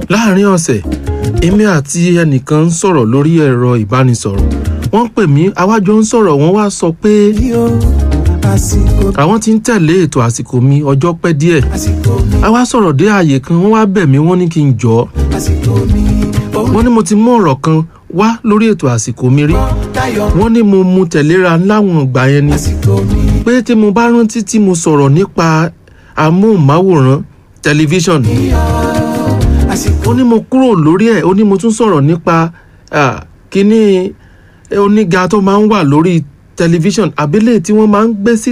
láàrin ọ̀sẹ̀ èmi àti ẹnìkan ń sọ̀rọ̀ lórí ẹ̀rọ ìbánisọ̀rọ̀ wọ́n pè mí àwájọ ń sọ̀rọ̀ wọ́n wá sọ pé mi ò àsìkò àwọn ti ń tẹ̀lé ètò àsìkò mi ọjọ́ pẹ́ díẹ̀ àsìkò mi a wá sọ̀rọ̀ dé ààyè kan wọ́n wá bẹ̀ mí wọ́n ní kí n jọ́ àsìkò mi ó wọ́n ní mo ti mú ọ̀rọ̀ kan wá lórí ètò àsìkò mi rí dayọ̀ wọ́n ní mo mu tẹ̀léra láwọn ìgbà yẹn ni àsìkò mi pé tí mo bá rántí tí mo sọ̀rọ̀ nípa amóhùnmáwòrán tẹlifíṣàn àsìkò ó ní mo kúrò lórí ẹ̀ ó ní mo tún sọ̀rọ̀ nípa ah, kíní oníga tó máa ń wà lórí tẹlifíṣàn àbílẹ̀ tí wọ́n máa ń gbé sí